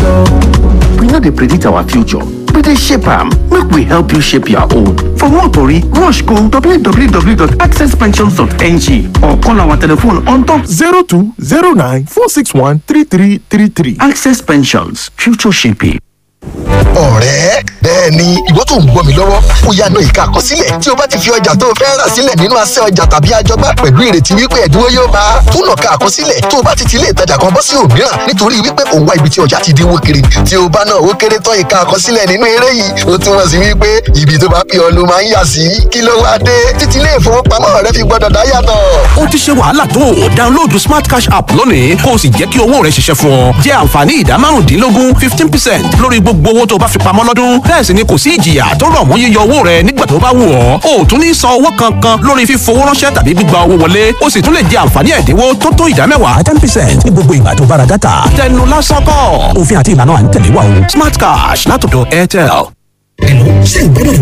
future. We no dey predict our future, we dey shape am. Make we help you shape your own. For more tori, rush go www.accesspensions.ng or call our telephone on top 0209 461 3333. Access Pensions, future shaping. ọ̀rẹ́ bẹ́ẹ̀ ni ìwọ tó ń gbọ́ mi lọ́wọ́ ó yá na ìka àkọsílẹ̀ tí o bá ti fi ọjà tó o fẹ́ rà sílẹ̀ nínú asẹ́ ọjà tàbí àjọgbá pẹ̀lú ìrètí wípé ẹ̀dínwó yóò máa túnà ká àkọsílẹ̀ tó o bá ti ti ilé ìtajà kan bọ́ sí òmíràn nítorí wípé òun wá ibi tí ọjà ti dínwó kiri tí o bá náà ó kéré tán ìka àkọsílẹ̀ nínú eré yìí ó túmọ̀ sí wípé ibi tó bá pè ọ́ ló máa ń yà sí kí ló wá dé títí ilé ìfowópamọ́ rẹ fi gbọ́dọ̀ dá yàtọ̀. ó ti ṣe wàhálà tó o download smart cash app lónìí kó o sì jẹ́ kí owó rẹ ṣiṣẹ́ fún ọ jẹ́ àǹfààní ìdá márùndínlógún fifteen percent lórí gbogbo owó tó bá fi pamọ́ lọ́dún bẹ́ẹ̀ sì ni kò sí ìjìyà tó rọ̀ mọ́ yíyọ owó rẹ nígbà tó bá wù ọ́ o ò tún ní san owó kankan lórí fífowó ránṣẹ́ tàbí gbígba owó wọlé o sì tún lè jẹ àǹfààní ẹ̀dínwó tó tó ìdá mẹ́wàá ten percent ní gbogbo ìgbà tó bá ra dátà tẹnu lásán kọ́ òfin àti ìlànà à ń tẹ̀lé wa o smart cash látọ̀dọ̀ airtel. Hello, ṣé ìgbádùn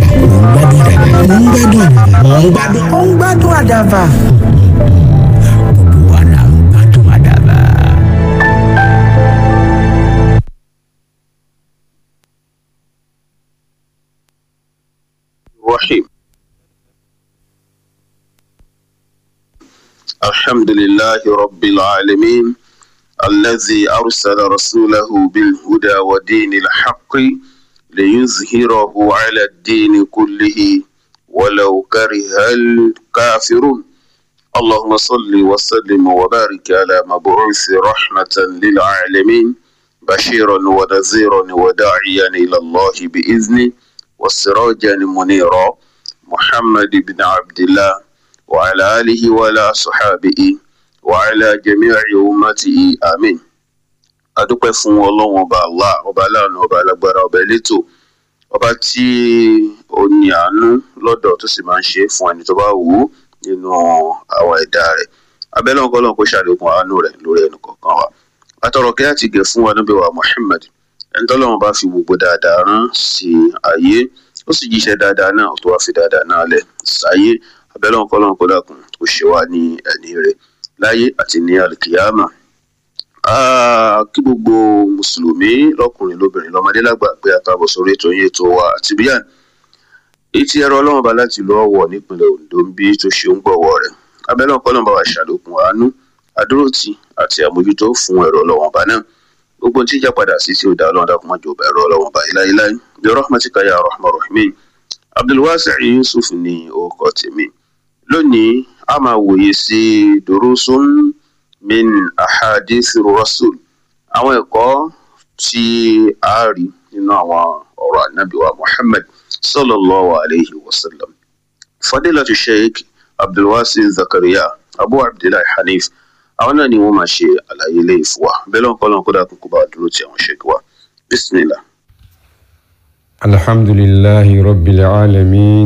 àdàbà? Mò ń gbádùn àdàbà. Mò ń gbádùn. ó ń gbádùn àdàbà. Gbogbo wa là ń gbádùn àdàbà. الرحيم الحمد لله رب العالمين الذي أرسل رسوله بالهدى ودين الحق ليظهره على الدين كله ولو كره الكافرون اللهم صل وسلم وبارك على مبعوث رحمة للعالمين بشيرا ونذيرا وداعيا إلى الله بإذنه وسراجا منيرا محمد بن عبد الله وعلى آله وعلى صحابه وعلى جميع أمته آمين adúpẹ́ fún ọlọ́run ọba allah ọba aláàánú ọba alágbára ọba elétò ọba tí ó ní àánú lọ́dọ̀ tó sì máa ń ṣe fún ẹni tó bá wù ú nínú àwọn ẹ̀dá rẹ̀ abẹ́lẹ́ ọkọ ọlọ́run kó ṣàlékún àánú rẹ̀ lórí ẹnì kọ̀ọ̀kan wa àtọ̀rọ̀ kí á ti gẹ̀ fún wa níbi wa muhammed ẹni tọ́lọ́run bá fi gbogbo dáadáa rán sí ayé ó sì jíṣẹ́ dáadáa náà tó wá fi dáadáa náà lẹ̀ sáyé abẹ́lẹ́ ọkọ ọlọ́run kó dàkún kó ṣe wá ní ẹni rẹ̀ láyé àti ní alkiyama Ah, kí gbogbo mùsùlùmí lọkùnrin lóbìnrin lọmọdé lágbà pé àtàbọ̀ sórí ètò yín ètò wa àti bíyàn èyí tí ẹrọ ọlọ́run bá láti lọ wọ̀ nípìnlẹ̀ ondo ń bí tó ṣe ń gbọ̀wọ́ rẹ̀ abẹ́lẹ́ ọ̀pọ̀ náà bá wà ṣàlékún àánú àdúrótì àti àmójútó fún ẹ̀rọ ọlọ́run bá náà gbogbo tí ìjà padà sí tí ó dá ọlọ́run dákun má jọba ẹ̀rọ ọlọ́run bá iláyíláyí bí rahmatika ya rahman rahim abdulwasi yusuf ní orúkọ tèmi lónìí a máa wòye sí durusun min ahadith rasul àwọn ẹ̀kọ́ tí a rí nínú àwọn ọ̀rọ̀ ànábì wa muhammad sallallahu alayhi wa sallam fadilatu sheikh abdulwasi zakariya abu abdullahi hanif àwọn náà ni wọ́n máa ṣe àlàyé ilé ìfún wa bẹ́ẹ̀ lọ́nkọ́ lọ́nkọ́ dákun kó bá dúró ti àwọn sheikh wa bismillah. الحمد لله رب العالمين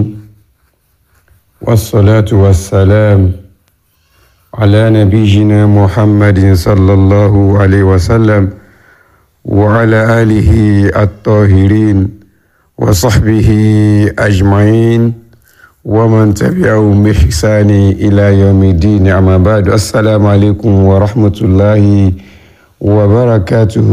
والصلاة والسلام على نبينا محمد صلى الله عليه وسلم وعلى آله الطاهرين وصحبه أجمعين ومن تبعهم بإحسان إلى يوم الدين أما بعد السلام عليكم ورحمة الله وبركاته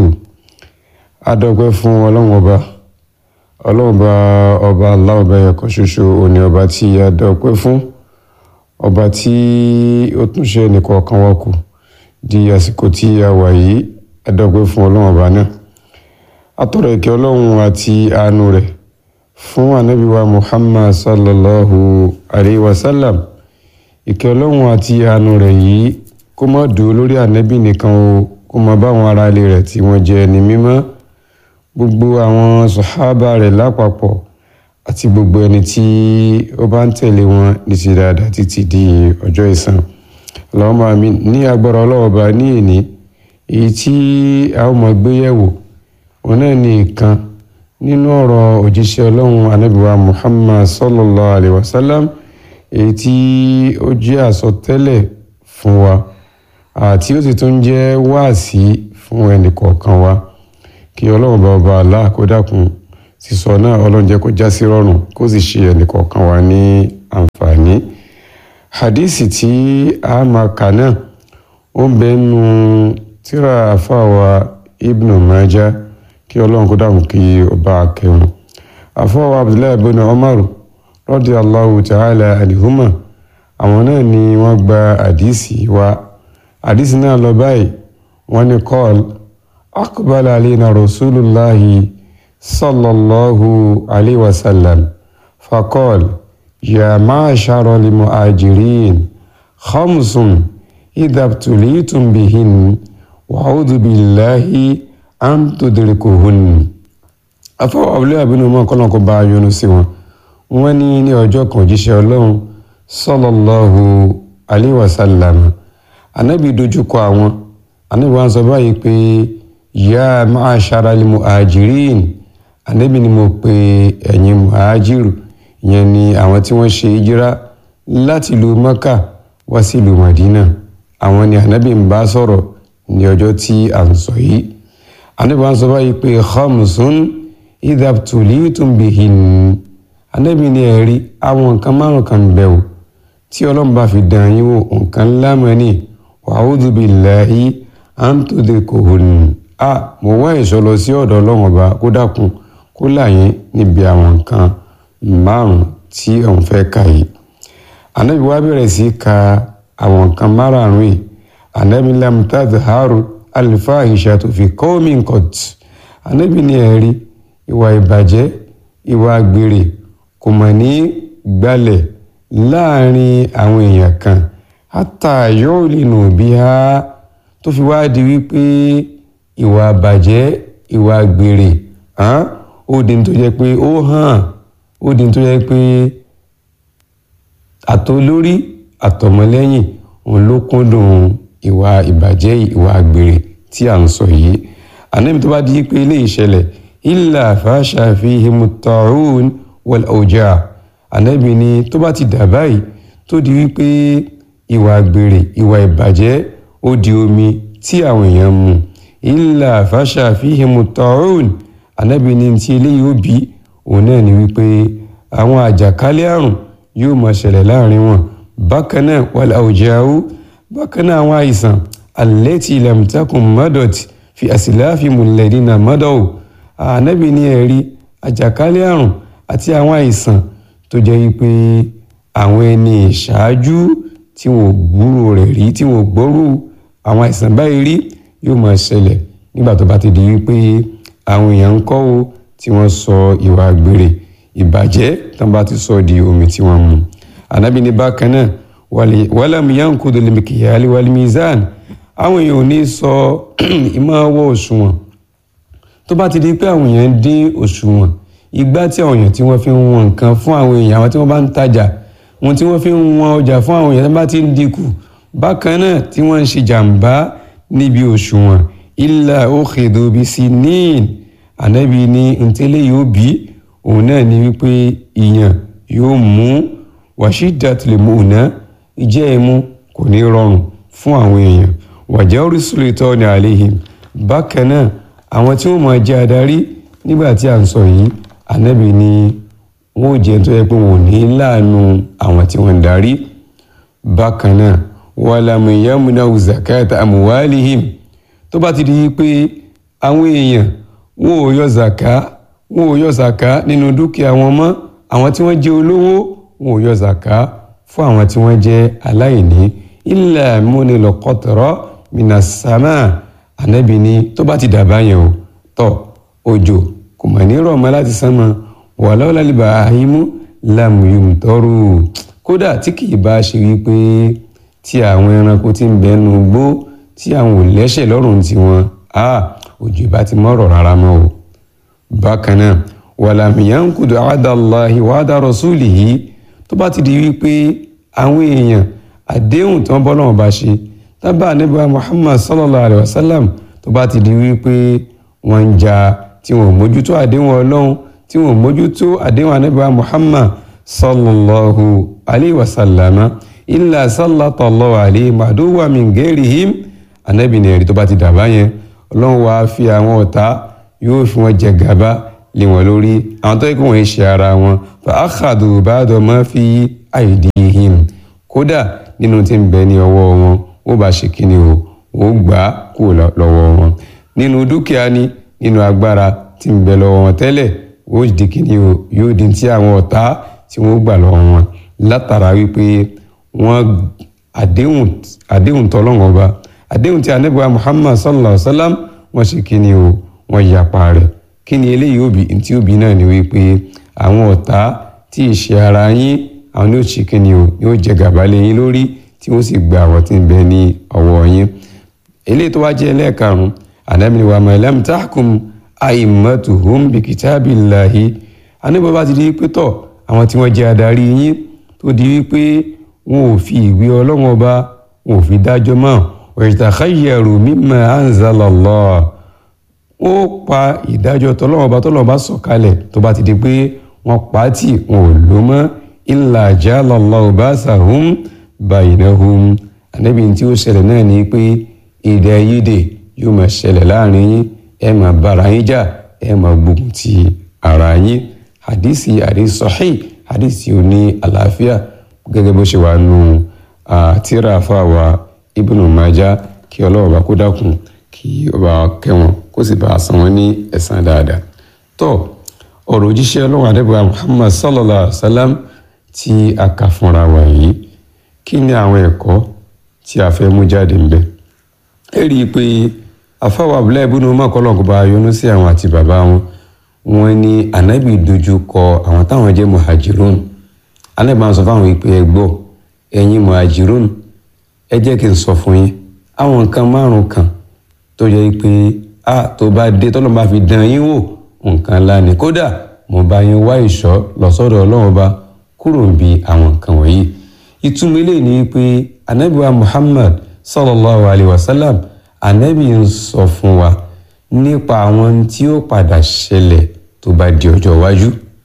أدعوكم ولن وبا ọlọ́run bá ọba aláwọ̀bẹ ẹ̀kọ́ ṣoṣo òní ọba tí a dọ̀pẹ́ fún ọba tí ó tún ṣe ẹnìkọ̀ọ̀kan wa kù di àsìkò tí a wà yìí a dọ̀pẹ́ fún ọlọ́run ọba náà atọ́rọ̀ ìkẹ́ ọlọ́run àti àánú rẹ̀ fún anábíwá muhammad sallallahu alayhi wa sallam ìkẹ́ ọlọ́run àti àánú rẹ̀ yìí kó má dúró lórí ànábì nìkan o kó má bá àwọn ará ilé rẹ̀ tí wọ́n jẹ́ ẹni mímọ́ gbogbo àwọn sọ̀hábà rẹ̀ lápapọ̀ àti gbogbo ẹni tí ó bá ń tẹ̀lé wọn ní ti dáadáa títí di ọjọ́ ìsàn Allahumma amin ní agbára ọlọ́wọ́ba ní èní èyí tí a ó máa gbé yẹ̀wò òun náà ní ìkan nínú ọ̀rọ̀ òjíṣẹ́ ọlọ́run anábìwá Muhammad sallallahu alayhi wa sallam èyí tí ó jẹ́ àsọtẹ́lẹ̀ fún wa àti ó sì tún jẹ́ wáàsí fún ẹnì kọ̀ọ̀kan wa kí ọlọ́run bá ọba àlá kó dákun sísọ náà ọlọ́run jẹ́ kó já sí rọrùn kó sì ṣe ẹnìkọ̀ọ̀kan wa ní àǹfààní. hadisi tí a máa kà náà ó ń bẹ nínú tírà àfàwà ibnu maja kí ọlọ́run kó dàmú kí ọba kẹwọn. àfọwọ́ abdullahi bin umar radiyallahu ta'ala anhuma àwọn náà ni wọ́n gba àdìsí wa àdìsí náà lọ báyìí wọ́n ní kọ́ọ̀l aqbala alayna rasulullahi sallallahu alayhi wa sallam faqal ya ma'ashara al-muhajirin khamsun idha ibtulitum bihin wa'udhu billahi an tudrikuhun afọwọ́ abúlé àbínú mọ́ kọ́nà kó bá yọ́nú sí wọn wọ́n ní ní ọjọ́ kan òjíṣẹ́ ọlọ́run sallallahu alayhi wa sallam anábì dojúkọ àwọn anábì wọn sọ báyìí pé ya ma'ashara al-muhajirin anábì ni mo pe ẹ̀yin muhajiru ìyẹn ni àwọn tí wọ́n ṣe ìjírá láti ìlú maka wá sí ìlú madina àwọn ni anábì ń bá sọ̀rọ̀ ní ọjọ́ tí à ń sọ yìí anábì wọn sọ báyìí pé khamsun idha ibtulitum bihin anábì ni ẹ̀rí àwọn nǹkan márùn kan bẹ̀ wò tí ọlọ́run bá fi dàn yín wò nǹkan ńlá mọ́ ni wa'udhu billahi an tudrikuhun a mo wá ìṣọ́ lọ sí ọ̀dọ̀ ọlọ́run ọba kó dákun kó là yín níbi àwọn nǹkan márùn tí òun fẹ́ kà yìí anábì wá bẹ̀rẹ̀ sí ka àwọn nǹkan márùn yìí anábì lam tadhharu al-fahishatu fi qawmin qat anábì ní ẹ̀rí ìwà ìbàjẹ́ ìwà àgbèrè kò mọ̀ ní gbalẹ̀ láàrin àwọn èèyàn kan hatta yu'linu biha tó fi wá di wípé ìwà àbàjẹ́ ìwà àgbèrè ó di ní tó jẹ́ pé ó hàn ó di ní tó jẹ́ pé àtolórí àtọmọlẹ́yìn òun ló kúndùn ìwà ìbàjẹ́ ìwà àgbèrè tí à ń sọ yìí ànábi tó bá di pé ilé ìṣẹ̀lẹ̀ illa fasha fihimu ta'un wal awja ànábi ni tó bá ti dà báyìí tó di wípé ìwà àgbèrè ìwà ìbàjẹ́ ó di omi tí àwọn èèyàn mu illa fasha fihimu ta'un ànábi ni tí eléyìí ó bí òun náà ni wípé àwọn àjàkálẹ̀ àrùn yóò máa ṣẹlẹ̀ láàrin wọn bákan náà wal awja'u bákan náà àwọn àìsàn allati lam takun madot fi aslafihimul ladina madaw ànábì ní ẹ̀rí àjàkálẹ̀ àrùn àti àwọn àìsàn tó jẹ́ wípé àwọn ẹni ìṣáájú tí wọn ò gbúrò rẹ̀ rí tí wọn ò gbọ́rù àwọn àìsàn báyìí rí yóò máa ṣẹlẹ̀ nígbà tó bá ti di wípé àwọn èèyàn ń kọ́ o tí wọ́n sọ ìwà àgbèrè ìbàjẹ́ tán bá ti sọ di omi tí wọ́n mu ànábì ní bákan náà wàlám yankudu limikiyali walimizan àwọn èèyàn ò ní sọ ìmọ̀ọ́wọ́ òṣùwọ̀n tó bá ti di pé àwọn èèyàn ń dín òṣùwọ̀n igbá tí àwọn èèyàn tí wọ́n fi ń wọn nǹkan fún àwọn èèyàn àwọn tí wọ́n bá ń tajà wọn tí wọ́n fi ń wọn ọjà fún àwọn èèyàn tó bá ti ń dínkù bákan náà tí wọ́n ń ṣe jàǹbá níbi òṣùwọ̀n illa ukhidu bisinin ànábì ní ntẹ́lẹ̀ yóò bí òun náà ní wípé ìyàn yóò mú wàṣídàtìlẹ̀ mọ̀ọ́nà ìjẹ́ ẹ̀mú kò ní rọrùn fún àwọn èèyàn wàjẹ́ orísìlẹ̀ tọ́ ní àléhìm bákan náà àwọn tí wọ́n máa jẹ́ adarí nígbà tí à ń sọ yìí ànábì ni wọ́n ò jẹ́ tó yẹ pé wọ́n ò ní láàánú àwọn tí wọ́n ń darí bákan náà wàlámù yamuna zakata amuwalihim tó bá ti di pé àwọn èèyàn wọn ò yọ zaka wọn ò yọ zaka nínú dúkìá wọn mọ́ àwọn tí wọ́n jẹ́ olówó wọn ò yọ zaka fún àwọn tí wọ́n jẹ́ aláìní illa múnilọ́kọ́tọ̀rọ́ minasama ànábì ni tó bá ti dàbá yẹn o tọ́ òjò kò mà ní rọ̀ mọ́ láti sánmọ́ wà lọ́wọ́ lálẹ́bà àhímú lámùyùm tọ́rù kódà tí kì í bá ṣe wípé tí àwọn ẹranko ti ń bẹnu gbó tí àwọn ò lẹ́sẹ̀ lọ́rùn tiwọn a òjò bá ti mọ́rọ̀ rárá mọ́ o bákan náà wàlàmìyàn kudu àdàláhi wàdà rọ̀súlì yìí tó bá ti di wípé àwọn èèyàn àdéhùn tí wọ́n bọ́ náà bá ṣe tábà níbà muhammad sallallahu alayhi wa sallam tó bá ti di wípé wọ́n ń jà tí wọ́n mójútó àdéhùn ọlọ́run tí wọ́n mójútó àdéhùn anábà muhammad sallallahu alayhi wa sallam illa sallallahu alayhi màdúwà min ghairihim anábì ní ẹ̀rí tó bá ti dàbá yẹn ọlọ́run wàá fi àwọn ọ̀tá yóò fi wọn jẹ gàba lé wọn lórí àwọn tó yẹ kí wọn ṣe ara wọn fa akhadhu ba'da ma fi aydihim kódà nínú tí ń bẹ ní ọwọ́ wọn ó bá ṣe kíni o ó gbà á kúrò lọ́wọ́ wọn nínú dúkìá ni nínú agbára tí ń bẹ lọ́wọ́ wọn tẹ́lẹ̀ ó di kíni o yóò di ti àwọn ọ̀tá tí wọ́n gbà lọ́wọ́ wọn látara wípé wọ́n àdéhùn àdéhùn tọ́lọ́wọ́n ọba àdéhùn tí anábìwá muhammad sallallahu alayhi wa sallam wọ́n ṣe kíni o wọ́n yapa rẹ̀ kíni eléyìí òbí tí òbí náà ni wípé àwọn ọ̀tá tí ì ṣe ara yín àwọn ní ó ṣe kíni o yóò jẹ gàba lé yín lórí tí wọ́n sì gba àwọn tí ń bẹ ní ọwọ́ yín eléyìí tó wá jẹ́ ẹlẹ́ẹ̀karùn-ún ànábìnrin wa ma lam tahkum a'immatuhum bi kitabillahi anábọ̀ bá ti di pé tọ̀ àwọn tí wọ́n jẹ́ adarí yín tó di wípé wọn ò fi ìwé ọlọ́wọ́n ọba wọn ò fi dájọ́ mọ́ wa yatakhayyaru mimma anzalallah ó pa ìdájọ́ tọ́lọ́wọ́n ọba tọ́lọ́wọ́n ọba sọ̀kalẹ̀ tó bá ti di pé wọ́n pa á tì wọn ò lò mọ́ illa jalallahu basahum bainahum ànábì tí ó ṣẹlẹ̀ náà ni pé èdè ayédè yóò máa ṣẹlẹ̀ láàrin yín ẹ máa bára yín jà ẹ máa gbógun ti ara yín hadisi hadisi sahih hadisi ò ní àlàáfíà gẹ́gẹ́ bó ṣe wà nù tíra fáwa ibnu maja kí ọlọ́wọ́ bá kó dákun kí ọba kẹwọn kó sì bá a san wọn ní ẹ̀san dáadáa tó ọ̀rọ̀ òjíṣẹ́ ọlọ́wọ́ adébọ̀wá muhammad sallallahu alayhi wa sallam tí a kà fúnra wa yìí kí ni àwọn ẹ̀kọ́ tí a fẹ́ mú jáde ń bẹ ẹ rí i pé afáwọ abúlé ibùdó mọ́kànlọ́kọ̀ bá yọ́nú sí àwọn àti bàbá wọn wọn ní ànábì dojú kọ àwọn táwọn jẹ́ muhajirun ànábì máa ń sọ fáwọn ìpè ẹ gbọ́ ẹ̀yin muhajirun ẹ jẹ́ kí n sọ fún yín àwọn nǹkan márùn kan tó yẹ pé a tó bá dé tọ́lọ́ bá fi dán yín wò nǹkan ńlá ni kódà mo bá yín wá ìṣọ́ lọ́sọ́dọ̀ ọlọ́run bá kúrò ń bi àwọn nǹkan wọ̀nyí ìtumọ̀ eléyìí ni pé ànábì wa muhammad sallallahu alayhi wa sallam ànábì ń sọ fún wa nípa àwọn tí ó padà ṣẹlẹ̀ tó bá di ọjọ́ iwájú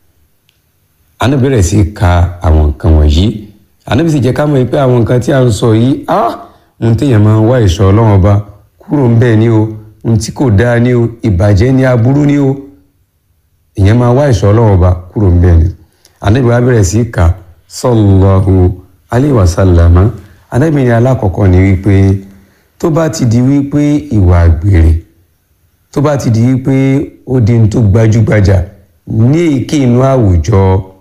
ànábì bẹ̀rẹ̀ sí ka àwọn nǹkan wọ̀nyí ànábì sì jẹ́ ká mọ̀ pé àwọn nǹkan tí a ń sọ yìí á ohun téèyàn máa ń wá ìṣọ́ ọlọ́run ọba kúrò ń bẹ́ẹ̀ ni o ohun tí kò dáa ni o ìbàjẹ́ ni aburú ni o èèyàn máa wá ìṣọ́ ọlọ́run ọba kúrò ń bẹ́ẹ̀ ni ànábì wa bẹ̀rẹ̀ sí ka sallallahu alayhi wa sallama ànábì ní alákọ̀ọ́kọ́ ni wípé tó bá ti di wípé ìwà àgbèrè tó bá ti di wípé ó di tó gbajúgbajà ní èké inú àwùjọ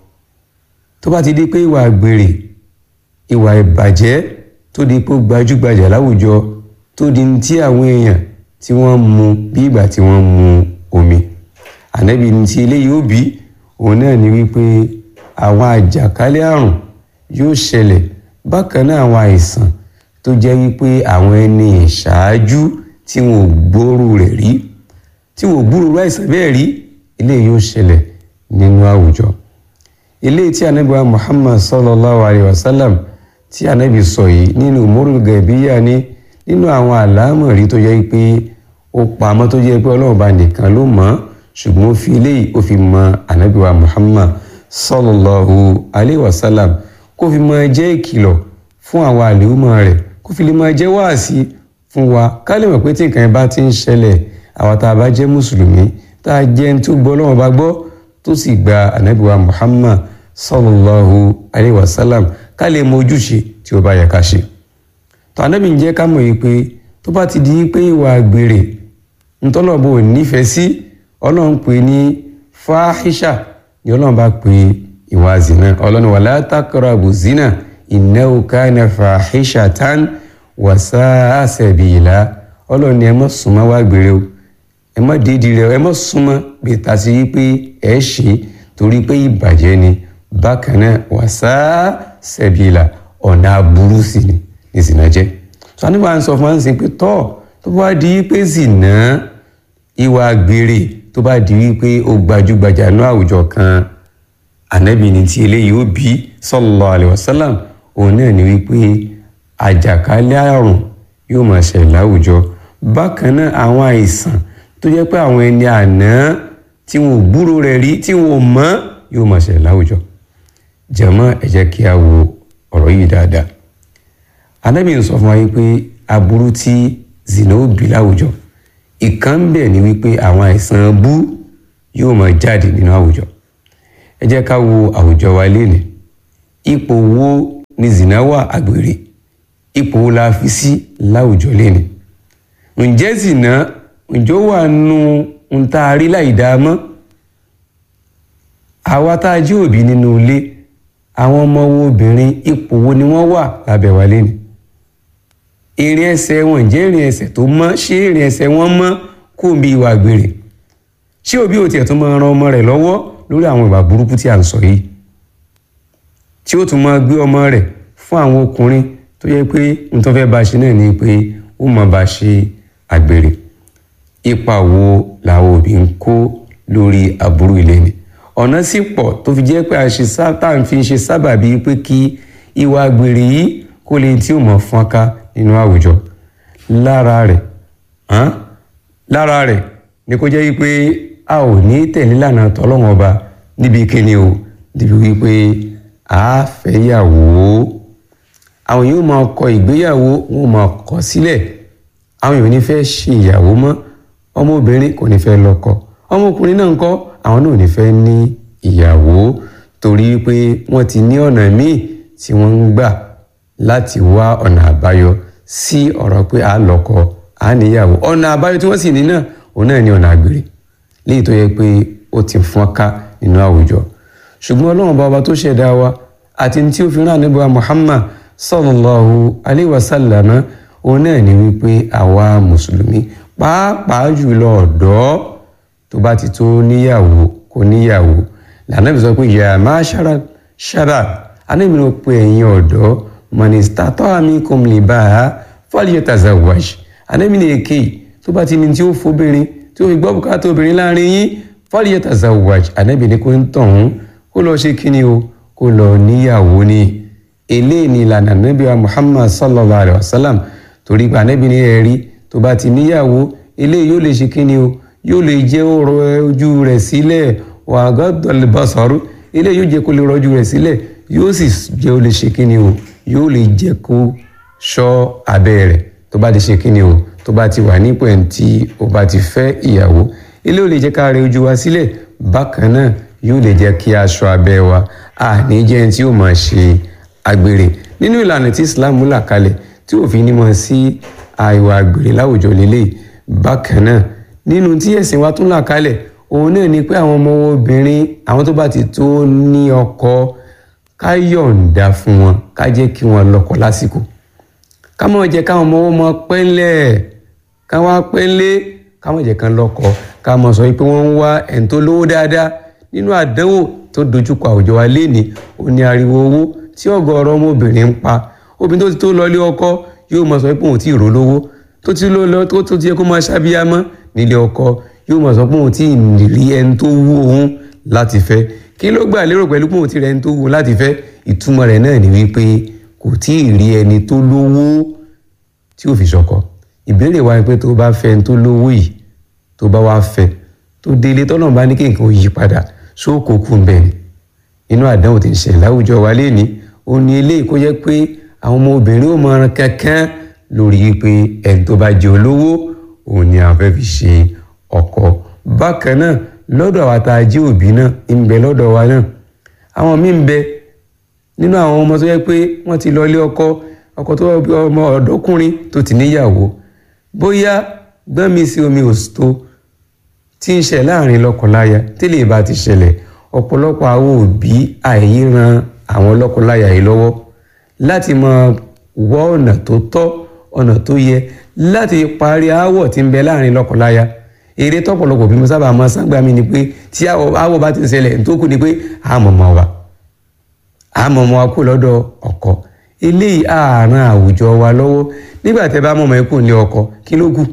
tó bá ti di pé ìwà àgbèrè ìwà ìbàjẹ́ tó di pé ó gbajúgbajà láwùjọ tó di tí àwọn èèyàn tí wọ́n mu bí ìgbà tí wọ́n mu omi ànábì ní ti eléyìí ó bí òun náà ni wípé àwọn àjàkálẹ̀ àrùn yóò ṣẹlẹ̀ bákan náà àwọn àìsàn tó jẹ́ wípé àwọn ẹni ìṣáájú tí wọn ò gbóòrò rẹ̀ rí tí wọn ò gbúrò àìsàn bẹ́ẹ̀ rí eléyìí yóò ṣẹlẹ̀ nínú àwùjọ eléyìí tí anabiwa muhammad sallallahu alayhi wa sallam tí anabi sọ yìí nínú umurul gaibiya ní nínú àwọn àlámọ̀rí tó jẹ́ pé ó pamọ́ tó jẹ́ pé ọlọ́run bá nìkan ló mọ̀ ṣùgbọ́n ó fi eléyìí ó fi mọ anabiwa muhammad sallallahu alayhi wa sallam kó fi máa jẹ́ ìkìlọ̀ fún àwọn àlèhùmọ̀ rẹ̀ kó fi lè máa jẹ́ wáàsí fún wa ká lè mọ̀ pé tí nǹkan yẹn bá ti ń ṣẹlẹ̀ àwọn tá a bá jẹ́ mùsùlùmí tá a jẹ́ ní tó gbọ́ lọ́wọ́ bá gbọ́ tó sì gba ànábìwá muhammad sallallahu alayhi wa sallam ká lè mọ ojúṣe tí ó bá yẹ ká ṣe. tó ànábì ń jẹ́ ká mọ̀ yìí pé tó bá ti di pé ìwà àgbèrè ntọ́lọ́bù ò nífẹ̀ẹ́ sí ọlọ́run pè ní fáhíṣà ni ọlọ́run bá pè ìwà zina ọlọ́run wala taqrabu zina innahu kana fahishatan wa sa'a sabila ọlọ́run ni ẹ má súnmọ́ wá gbére o ẹ má dédìí rẹ ẹ má súnmọ́ bí ta sí pé ẹ ṣe torí pé ìbàjẹ́ ni bákan náà wa sa'a sabila ọ̀nà aburú sí ni ní zina jẹ́ sọ nígbà ń sọ fún wa ń sìn pé tọ́ tó bá di pé zina ìwà gbére tó bá di wípé ó gbajúgbajà ní àwùjọ kan ànábì ní ti eléyìí ó bí sallallahu alaihi wasallam òun náà ni wípé àjàkálẹ̀ àrùn yóò máa ṣẹlẹ̀ láwùjọ bákan náà àwọn àìsàn tó jẹ́ pé àwọn ẹni àná tí wọn ò gbúrò rẹ̀ rí tí wọn ò mọ̀ yóò máa ṣẹlẹ̀ láwùjọ jàmọ́ ẹ jẹ́ kí a wo ọ̀rọ̀ yìí dáadáa ànábì ń sọ fún wa wípé aburú tí zina ó bí láwùjọ ìkan bẹ̀ ni wípé àwọn àìsàn bú yóò máa jáde nínú àwùjọ ẹ jẹ́ ká wo àwùjọ wa lénìí ipò wo ni zina wà àgbèrè ipò wo la fi sí láwùjọ lénìí ǹjẹ́ zina ǹjẹ́ ó wà nù ń tá a rí láì dáa mọ́ àwa tá a jí òbí nínú ilé àwọn ọmọ wo obìnrin ipò wo ni wọ́n wà lábẹ́ wa lé ni ìrìn ẹsẹ̀ wọn jẹ́ ìrìn ẹsẹ̀ tó mọ́ ṣé ìrìn ẹsẹ̀ wọn mọ́ kó bí ìwà àgbèrè ṣé òbí ò tiẹ̀ tún máa ran ọmọ rẹ̀ lọ́wọ́ lórí àwọn ìwà burúkú tí à ń sọ yìí tí ó tún máa gbé ọmọ rẹ̀ fún àwọn ọkùnrin tó yẹ pé n tó fẹ́ bá ṣe náà ni pé ó máa bá ṣe àgbèrè ipa wo làwọn òbí ń kó lórí aburú ilé ni ọ̀nà sì pọ̀ tó fi jẹ́ pé àṣìṣe tá à ń fi ṣe sábàbí pé kí ìwà àgbèrè yìí kó lè tí ò mọ̀ fọ́nká nínú àwùjọ lára rẹ̀ hàn lára rẹ̀ ni kó jẹ́ wípé a ò ní tẹ̀lé lànà tọ́lọ́wọ́n ọba níbi kíni o níbi wípé a fẹ́ yàwó àwọn yóò máa kọ ìgbéyàwó wọn máa kọ sílẹ̀ àwọn yóò ní fẹ́ ṣe ìyàwó mọ́ ọmọbìnrin kò ní fẹ́ lọ́kọ ọmọkùnrin náà ń kọ́ àwọn náà ò ní fẹ́ ní ìyàwó torí pé wọ́n ti ní ọ̀nà míì tí wọ́n ń gbà láti wá ọ̀nà àbáyọ sí ọ̀rọ̀ pé à ń lọ́kọ à ń níyàwó ọ̀nà àbáyọ tí wọ́n sì ní náà òun náà ní ọ̀nà àgbèrè léyìí tó yẹ pé ó ti fọ́n ká nínú àwùjọ ṣùgbọ́n ọlọ́run bàbá tó ṣẹ̀dá wa àti tí ó fi rán àníbà Muhammad sallallahu alayhi wa sallam òun náà ní wípé àwa mùsùlùmí pàápàá jùlọ ọ̀dọ́ tó bá ti tó níyàwó kò níyàwó lànàbì sọ pé ya ma'shara shabab anábì ló pe ẹ̀yin ọ̀dọ́ man istata'a minkum al-ba'a falyatazawwaj anábì ní èké tó bá ti ní tí ó fobìnrin tí ó fi gbọ́ bùkátà obìnrin láàrin yín falyatazawwaj anábì ní kó ń tọ̀hún kó lọ ṣe kíni o kó lọ níyàwó ni eléyìí ni ìlànà anábì wa Muhammad sallallahu alayhi wa sallam torí pé anábì ní ẹ̀rí tó bá ti níyàwó eléyìí yóò lè ṣe kíni o yóò lè jẹ́ ọ̀rọ̀ ojú rẹ̀ sílẹ̀ wà gàdọ̀lẹ̀ basaru eléyìí yóò jẹ́ kó lè rọ́jú rẹ̀ sílẹ̀ yóò sì jẹ́ ó lè ṣe kíni o yóò lè jẹ́ kó ṣọ́ abẹ́ rẹ̀ tó bá ti ṣe kíni o tó bá ti wà nípò ẹ̀ tí o bá ti fẹ́ ìyàwó eléyìí yóò lè jẹ́ ká rẹ ojú wa sílẹ̀ bákan náà yóò lè jẹ́ kí aṣọ abẹ́ wa àní jẹ́ ẹni tí yóò máa ṣe àgbèrè nínú ìlànà tí Islam là kalẹ̀ tí òfin ní mọ̀ sí àìwà àgbèrè láwùjọ lélẹ̀ bákan náà nínú tí ẹ̀sìn wa tún là kalẹ̀ òun náà ni pé àwọn ọmọ obìnrin àwọn tó bá ti tó ní ọkọ ká yọ̀ǹda fún wọn ká jẹ́ kí wọ́n lọ́kọ lásìkò ká má jẹ́ káwọn ọmọ wọn mọ pẹ́ńlẹ̀ ká wá pẹ́ńlẹ̀ ká má jẹ́ kán lọ́kọ ká má sọ pé wọ́n ń wá ẹ̀ń tó lówó dáadáa nínú àdánwò tó dojúkọ àwùjọ wa lénìí ó ní ariwo owó tí ọ̀gọ̀ọ̀rọ̀ ọmọbìnrin ń pa obìnrin tó ti tó lọlé ọkọ yóò máa sọ pé òun ti rò lówó tó ti lọ tó tó ti yẹ kó máa ṣàbíyámọ́ nílé ọkọ yóò máa sọ pé òun ti rí ẹni tó wú òun láti fẹ́ kí ló gbà lérò pẹ̀lú pé òun ti rí ẹni tó wú láti fẹ́ ìtumọ̀ rẹ̀ náà ni wípé kò tí ì rí ẹni tó lówó tí ò fi ṣọkọ ìbéèrè wa ni pé tó bá fẹ́ ẹni tó lówó yìí tó bá wá fẹ́ tó délé tọ́nà bá ní kí nǹkan yí padà sóòkò kù ń bẹ̀ ni inú àdánwò ti ń ṣẹlẹ̀ láwùjọ wa léni ó ní eléyìí kó jẹ́ pé àwọn ọmọ obìnrin ò mọ̀ràn kankan lórí pé ẹni tó bá jẹ́ olówó òun ni àwọn fẹ́ fi ṣe ọkọ bákan náà lọ́dọ̀ àwa tá a jẹ́ òbí náà ń bẹ lọ́dọ̀ wa náà àwọn míì ń bẹ nínú àwọn ọmọ tó yẹ pé wọ́n ti lọ ilé ọkọ ọkọ tó ọmọ ọ̀dọ́kùnrin tó ti níyàwó bóyá gbọ́n mi sí omi òsító tí ń ṣe láàrin lọ́kọláya tẹ́lẹ̀ bá ti ṣẹlẹ̀ ọ̀pọ̀lọpọ̀ àwọn òbí àìyíran àwọn lọ́kọláya yìí lọ́wọ́ láti máa wọ ọ̀nà tó tọ́ ọ̀nà tó yẹ láti parí aáwọ̀ tí ń bẹ láàrin lọ́kọláya eré tọ́pọ̀lọpọ̀ bí mo sábà máa sáńgbà mi ni pé tí aáwọ̀ bá ti ń ṣẹlẹ̀ tó kù ni pé àmọ̀mọ̀ wa àmọ̀mọ̀ wa kú lọ́dọ̀ ọkọ eléyìí àárín àwùjọ wa lọ́wọ́ nígbà tẹ́ bá mọ̀mọ́ ikú ní ọkọ kí ló kù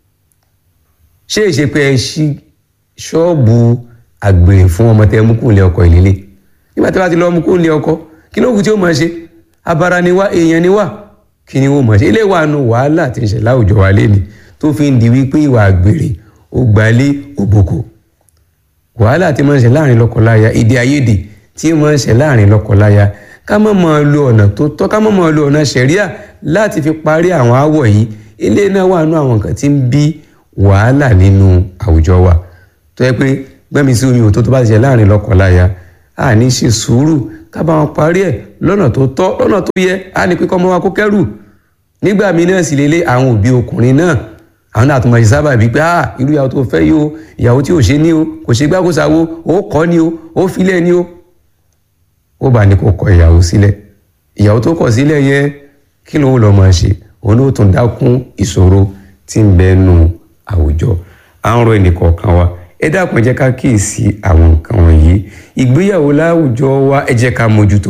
ṣé èṣe pé ẹ ṣí ṣọ́ọ̀bù àgbèrè fún ọmọ tẹ́ mú kú ní ọkọ ìlélẹ nígbà tẹ́ bá ti lọ mú kú ní ọkọ kí ló kù tí ó máa ṣe abara ni wá èèyàn ni wá kí ni ó máa ṣe ilé wa nu wàhálà tí ń ṣe láwùjọ wa lé ní tó fi ń di wípé ìwà àgbèrè ó gbalé òbòkò wàhálà tí máa ń ṣe láàrin lọ́kọláya èdè àìyedè tí máa ń ṣe láàrin lọ́kọláya ká má máa lo ọ̀nà tó tọ́ ká má máa lo ọ̀nà ṣẹ̀ríà láti fi parí àwọn aáwọ̀ yìí ilé náà wà nú àwọn nǹkan tí ń bí wàhálà nínú àwùjọ wa tó yẹ pé gbẹ́mi sí omi òtó tó bá ti ṣe láàrin lọ́kọláya a ní ṣe sùúrù ká bá wọn parí ẹ̀ lọ́nà tó tọ́ lọ́nà tó yẹ a ní pé kọ́ ọmọ wa kó kẹ́rù nígbà míì náà sì lélẹ̀ àwọn òbí ọkùnrin náà àwọn náà tó máa ṣe sábà bíi pé ah irú ìyàwó tó fẹ́ yìí o ìyàwó tí ò ṣe ní o kò ṣe gbákòsáwo ó kọ́ ni o ó filẹ̀ ni o ó bá ní kó kọ ìyàwó sílẹ̀ ìyàwó tó kọ̀ sílẹ̀ yẹn kí ló ń lọ máa ṣe òun ló tún dákún ìṣòro tí ń bẹ nù àwùjọ à ń rọ ẹnìkọ̀ọ̀kan wa ẹ dákun ẹ jẹ́ ká kíyèsí àwọn nǹkan wọ̀nyí ìgbéyàwó láwùjọ wa ẹ jẹ́ ká mójútó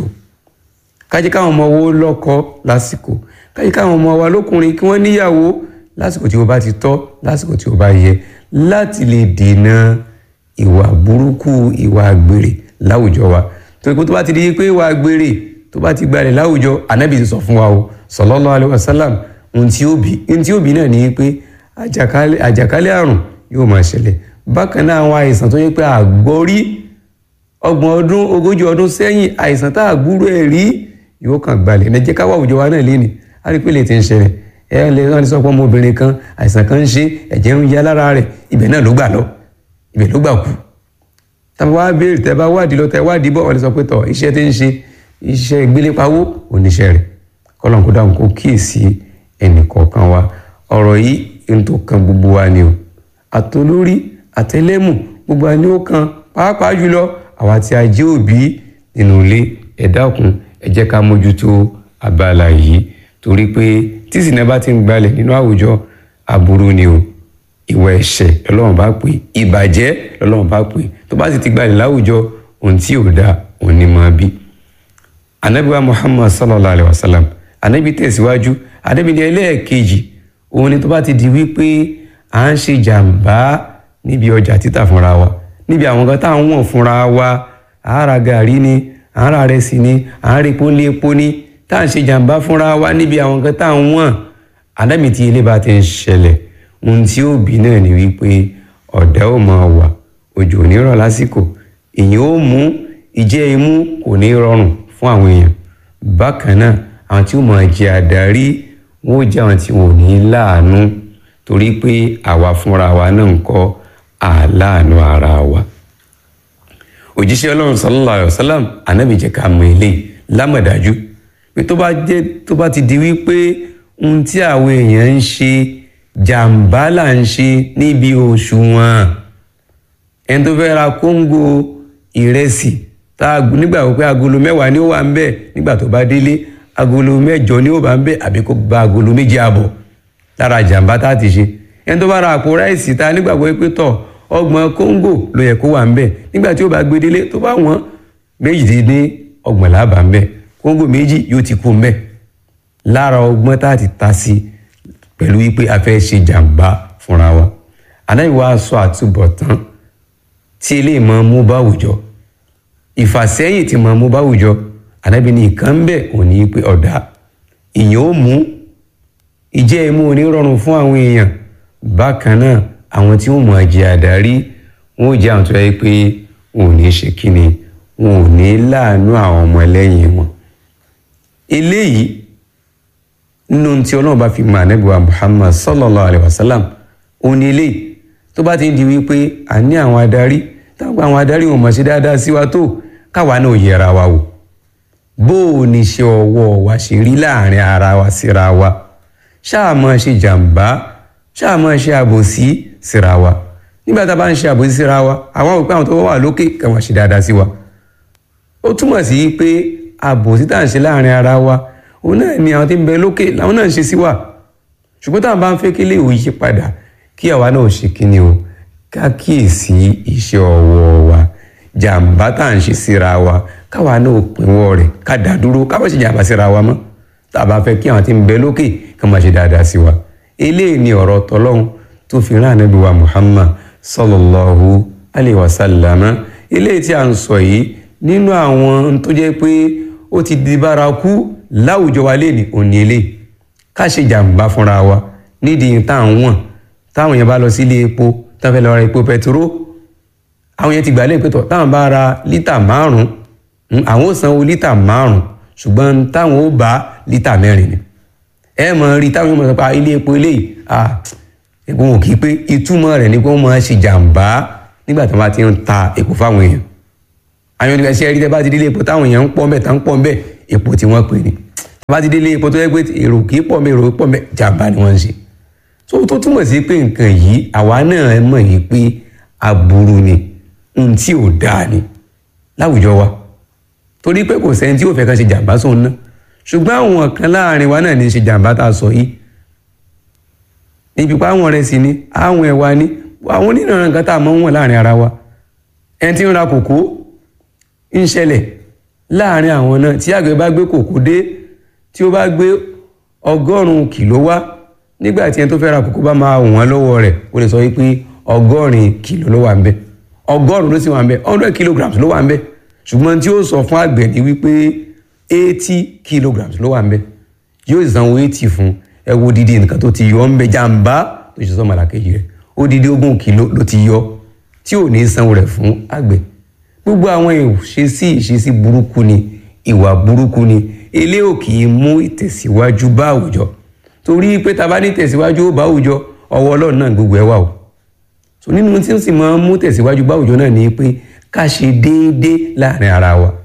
ká jẹ́ káwọn ọmọ wo lọ́kọ lásìkò ká jẹ́ káwọn ọmọ wa lókùnrin kí wọ́n níyàwó lásìkò tí ó bá ti tọ́ lásìkò tí ó bá yẹ láti lè dènà ìwà burúkú ìwà àgbèrè láwùjọ wa torí pé tó bá ti di pé ìwà àgbèrè tó bá ti gbalẹ̀ láwùjọ ànábì ti sọ fún wa o sallallahu alaihi wasallam ohun tí ó bí ohun tí ó bí náà ni pé àjàkálẹ̀ àjàkálẹ̀ àrùn yóò máa ṣẹlẹ̀ bákan náà àwọn àìsàn tó yẹ pé àgbọ́rí ọgbọ̀n ọdún ogójì ọdún sẹ́yìn àìsàn tá àgbúrò ẹ̀ rí yóò kàn gbalẹ̀ ẹ jẹ́ ká wá àwùjọ wa náà léni á rí pé lè ti ń ṣẹlẹ̀ ẹ lè rán ní sọ pé ọmọbìnrin kan àìsàn kan ń ṣe ẹ̀jẹ̀ ń ya lára rẹ̀ ibẹ̀ náà ló gbà lọ ibẹ̀ ló gbà kú tá a bá béèrè tẹ bá wádìí lọ tẹ wádìí bọ̀ wọ́n lè sọ pé tọ̀ iṣẹ́ tí ń ṣe iṣẹ́ ìgbélépawó oníṣẹ́ rẹ̀ kọ́lọ́n kó dáhùn kó kíyèsí ẹnì kọ̀ọ̀kan wa ọ̀rọ̀ yìí ń tó kan gbogbo wa ni o àtolórí àtẹlẹ́mù gbogbo wa ni ó kan pàápàá jùlọ àwa tí a jẹ́ òbí nínú ilé ẹ dákun ẹ jẹ́ ká mójútó abala yìí torí pé tí ìsìnà bá ti ń gbalẹ̀ nínú àwùjọ aburú ni o ìwà ẹ̀ṣẹ̀ lọ́lọ́run bá pè ìbàjẹ́ lọ́lọ́run bá pè tó bá sì ti gbalẹ̀ láwùjọ ohun tí ò dáa òun ni máa bí. anabiwa muhammad sallallahu alayhi wa sallam anabi tẹ̀síwájú anabi ní ẹlẹ́ẹ̀kejì òun ni tó bá ti di wípé à ń ṣe jàǹbá níbi ọjà títà fúnra wa níbi àwọn kan tá à ń wọ̀n fúnra wa àárà gàrí ni àárà rẹsì ni àárà epo lé epo ni tá à ń ṣe jàǹbá fúnra wa níbi àwọn kan tá à ń wọ̀n anabi tí ilé bá ti ń ṣẹlẹ̀ ohun tí ó bí náà ni wípé ọ̀dà ó máa wà òjò ò ní rọ̀ lásìkò èyàn ó mú ìjẹ́ imú kò ní rọrùn fún àwọn èèyàn bákan náà àwọn tí ó máa jẹ àdarí wọn ó jẹ́ àwọn tí wọn ò ní láàánú torí pé àwa fúnra wa náà ń kọ́ àláàánú ara wa òjíṣẹ́ ọlọ́run sallallahu alayhi wa sallam anábì jẹ́ ká mọ eléyìí lámọ̀dájú pé tó bá jẹ́ tó bá ti di wípé ohun tí àwọn èèyàn ń ṣe jàǹbá là ń ṣe níbi òṣùwọ̀n ẹni tó fẹ́ ra kóńgò ìrẹsì tá a nígbà wípé agolo mẹ́wàá ni ó wà ń bẹ̀ nígbà tó bá délé agolo mẹ́jọ ni ó bá ń bẹ̀ àbí kó gba agolo méjì àbọ̀ lára jàǹbá tá a ti ṣe ẹni tó bá ra àpò ráìsì tá a nígbàgbọ́ pé tọ̀ ọgbọ̀n kóńgò ló yẹ kó wà ń bẹ̀ nígbà tí ó bá gbé délé tó bá wọ́n méjìdínlé ọgbọ̀n làbà ń bẹ̀ kóńgò méjì yóò ti kú ń bẹ̀ lára ọgbọ́n tá a ti ta sí pẹ̀lú wípé a fẹ́ ṣe jàǹbá fúnra wa anáyíwá sọ àtúbọ̀tán tí eléyìí máa mú bá àwùjọ ìfàsẹ́yìn tí máa mú bá àwùjọ ànábi ní ìkan ń bẹ̀ òní pé ọ̀dà ìyẹn ó mú ìjẹ́ imú òní rọrùn fún àwọn èèyàn bákan náà àwọn tí wọ́n mọ̀ jẹ́ àdárí wọn ò jẹ́ àwọn tó yẹ pé wọn ò ní ṣe kíni wọn ò ní láàánú àwọn ọmọ ẹlẹ́yìn wọn eléyìí nínú tí ọlọ́run bá fi mọ ànábìwá muhammad sallallahu alayhi wa sallam òun ni eléyìí tó bá ti ń di wípé a ní àwọn adarí táwọn àwọn adarí wọn mọ̀ ṣe dáadáa sí wa tó káwa náà yẹra wa wò bó o ní ṣe ọwọ́ wa ṣe rí láàrin ara wa síra wa ṣáà máa ṣe jàǹbá ṣáà máa ṣe àbòsí síra wa nígbà tá a bá ń ṣe àbòsí síra wa àwọn òpin àwọn tó wà lókè káwọn ṣe dáadáa sí wa ó túmọ̀ sí pé àbòsí tá à ń ṣe láàrin ara wa òun náà ni àwọn tí ń bẹ lókè làwọn náà ń ṣe sí wa ṣùgbọ́n táwọn bá ń fẹ́ kí lè òye padà kí àwa náà ṣe kíni o ká kíyèsí iṣẹ́ ọwọ́ wa jàǹbá tá à ń ṣe síra wa káwa náà pinwọ́ rẹ̀ ká dá dúró ká má ṣe jàǹbá síra wa mọ́ tá a bá fẹ́ kí àwọn tí ń bẹ lókè ká má ṣe dáadáa sí wa eléyìí ni ọ̀rọ̀ tọ́lọ́hún tó fi rán ànábì wa Muhammad sallallahu alayhi wa sallam eléyìí tí a ń sọ yìí nínú àwọn tó jẹ́ pé ó ti di bárakú láwùjọ wa lé ní òní eléyìí ká ṣe jàǹbá fúnra wa nídìí tá à ń wọ̀n táwọn yẹn bá lọ sílé epo tá fẹ́ lọ ra epo pẹtiró àwọn yẹn ti gbà lẹ́yìn pẹ̀tọ̀ táwọn bá ra lítà márùn-ún àwọn ò sanwó lítà márùn-ún ṣùgbọ́n táwọn ó bá lítà mẹ́rin ni ẹ mọ̀ rí táwọn yóò mọ̀ sọ pé ilé epo eléyìí ah epo wọn kì í pé ìtumọ̀ rẹ̀ ni pé wọ́n máa ṣe jàǹbá nígbà tí wọ́n bá ti ń ta epo fáwọn èèyàn àwọn ènìyàn ṣe rí tẹ́ bá ti délé epo táwọn èèyàn ń pọ̀ mbẹ́ tá ń pọ̀ mbẹ́ epo tí wọ́n pè ní tẹ́ bá ti délé epo tó yẹ pé èrò kì í pọ̀ mbẹ́ èrò pọ̀ mbẹ́ jàǹbá ni wọ́n ń ṣe tó tó túmọ̀ sí pé nǹkan yìí àwa náà mọ̀ yìí pé aburú ni ohun tí ò dáa ni láwùjọ wa torí pé kò sẹ́ni tí ò fẹ́ ká ṣe jàǹbá sóun náà ṣùgbọ́n àwọn kan láàrin wa náà ní í ṣe jàǹbá tá a sọ yìí níbi pa àwọn rẹ̀ sì ni àwọn ẹ̀wà ni àwọn onírànràn kan tá a mọ̀ ń wọ̀n láàrin ara wa ẹni tí ń ra kòkó ń ṣẹlẹ̀ láàrin àwọn náà tí àgbẹ̀ bá gbé kòkó dé tí ó bá gbé ọgọ́rùn-ún kìló wá nígbà tí ẹni tó fẹ́ ra kòkó bá máa wọ̀n lọ́wọ́ rẹ̀ ó lè sọ wípé ọgọ́rin kìló ló wà ń bẹ̀ ọgọ́rùn-ún ló sì wà ń bẹ̀ hundred kilograms ló wà ń bẹ̀ ṣùgbọ́n tí ó sọ fún àgbẹ̀ ni wípé eighty kilograms ló wà ń bẹ̀ yóò sanwó eighty fún ẹ wo dídí nǹkan tó ti yọ ń bẹ jàǹbá tó ṣe sọ màlàkejì rẹ̀ ó dídí ogún kìló ló ti yọ tí ò ní sanwó rẹ̀ fún àgbẹ̀ gbogbo àwọn ìṣesí ìṣesí burúkú ni ìwà burúkú ni ilé ò kì í mú ìtẹ̀síwájú bá àwùjọ torí pé ta bá ní tẹ̀síwájú ó bá àwùjọ ọwọ́ ọlọ́run náà gbogbo ẹ̀ wà o so nínú tí ó sì máa ń mú tẹ̀síwájú bá àwùjọ náà ni pé ká ṣe déédéé láàrin ara wa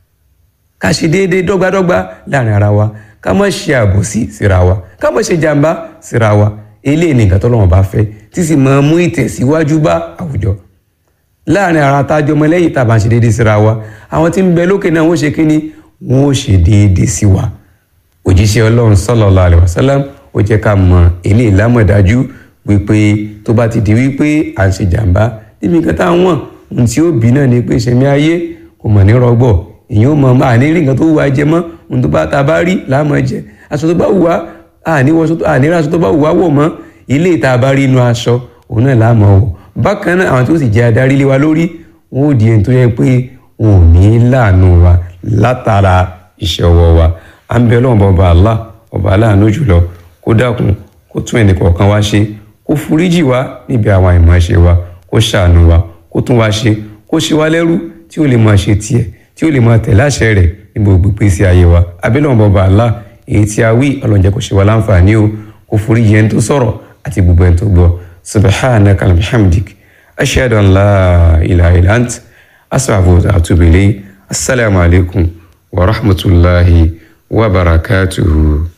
ká ṣe déédéé dọ́gbádọ́gbá láàrin ara wa ká má ṣe àbòsí síra wa ká má ṣe jàǹbá síra wa eléyìí ni nǹkan tọ́lọ́run bá fẹ́ tí sì máa ń mú ìtẹ̀síwájú bá àwùjọ láàrin ara tájọ ọmọ lẹ́yìn tá a bá ń ṣe déédéé síra wa àwọn tí ń bẹ lókè náà wọ́n ṣe kínní wọ́n ó ṣe déédéé sí wa òjíṣẹ́ ọlọ́run sallallahu alaihi wasallam ó jẹ́ ká mọ eléyìí lámọ̀dájú wípé tó bá ti di wípé à ń ṣe jàǹbá níbi nǹkan tá à ń wọ̀n ohun tí ó bí náà ni pé ìṣẹ̀mí ayé kò mọ̀ ní rọgbọ̀ èyàn ó mọ àní rí nǹkan tó wù wá jẹ mọ́ ohun tó bá ta bá rí láàmú jẹ aṣọ tó bá wù wá àní aṣọ tó bá wù wá wọ̀ mọ́ ilé ìta bá rí inú aṣọ òun náà láàmú wọ̀ bákan náà àwọn tó sì jẹ́ adarí lé wa lórí wọn ò di ẹni tó yẹ pé wọn ò ní láàánú wa látara iṣẹ́ ọwọ́ wa à ń bẹ ọlọ́run bọba Allah ọba aláàánú jùlọ kó dákun kó tún ẹnì kọ̀ọ̀kan wá ṣe kó foríjì wá níbi àwọn àìmọ̀ọ́ṣe wa kó ṣàánú wa kó tún wá ṣe kó ṣe wá lẹ́rú tí ó lè máa ṣe tiẹ̀ tí ó lè máa tẹ̀lé àṣẹ rẹ̀ ní gbogbo ìpèsè ayé wa abẹ́lẹ́wọ̀n bọba Allah èyí tí a wí ọlọ́njẹ́ kó ṣe wá láǹfààní o kó foríjì ẹni tó sọ̀rọ̀ àti gbogbo ẹni tó gbọ́ subhanaka alhamdik ashhadu an la ilaha illa ant astaghfiruka wa atubu ilayk assalamu alaikum wa rahmatulahi wa barakatuhu.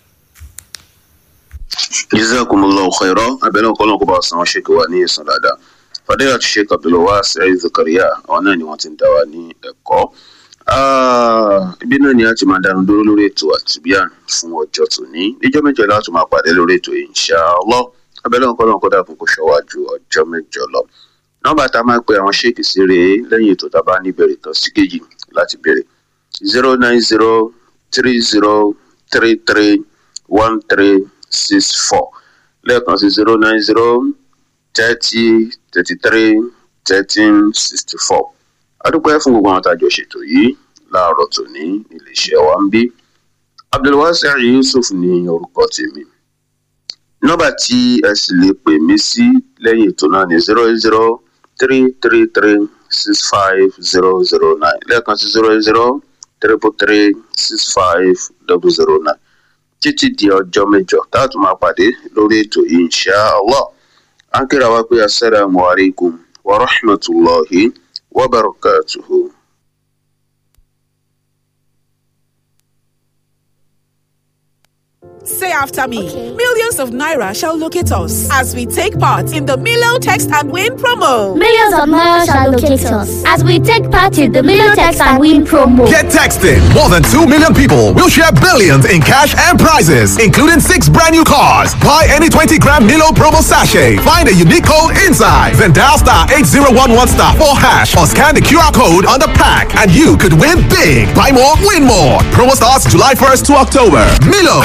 jazakumullahu khairan abẹ́lẹ́ ọ̀kọ́ lọ́kọ́ bá wa san ṣèkì wa ní ìsàn dáadáa fàdéyà ti ṣe kàbílọ̀ Saheed Zakaria àwọn náà ni wọ́n ti ń dá wa ní ẹ̀kọ́ ibi náà ni a ti máa dánu dúró lórí ètò àtìbíàn fún ọjọ́ tòní níjọ́ mẹ́jọ láti máa pàdé lórí ètò inshallah abẹ́lẹ́ ọ̀kọ́ lọ́kọ́ dàkún kó ṣọ́wájú ọjọ́ mẹ́jọ lọ nọ́mbà tá a máa pe àwọn ṣéèkì sí rèé lẹ́yìn ètò tá a bá ní ìbéèrè kan sí kejì láti béèrè zero nine zero three zero three three one three six four lẹ́ẹ̀kan sí zero nine zero thirty thirty three thirteen sixty four adúpẹ́ fún gbogbo àwọn tàjọ ṣètò yìí láàárọ̀ tòní iléeṣẹ́ wa ń bí abdulwasi yusuf ní orúkọ tèmi nọ́mbà tí ẹ sì lè pè mí sí lẹ́yìn ètò náà ní zero zero three three three six five zero zero nine lẹ́ẹ̀kan sí zero zero triple three six five double zero nine títí di ọjọ́ mẹ́jọ táàtù máa pàdé lórí ètò yìí insha allah à ń kíra wá pé assalamu alaikum wa rahmatulahi wa barakatuhu. Say after me. Millions of Naira shall locate us as we take part in the Milo Text and Win promo. Millions of Naira shall locate us as we take part in the Milo Text and Win promo. Get texting. More than 2 million people will share billions in cash and prizes, including six brand new cars. Buy any 20 gram Milo promo sachet. Find a unique code inside. Then dial star 8011 star 4 hash or scan the QR code on the pack and you could win big. Buy more, win more. Promo starts July 1st to October. Milo.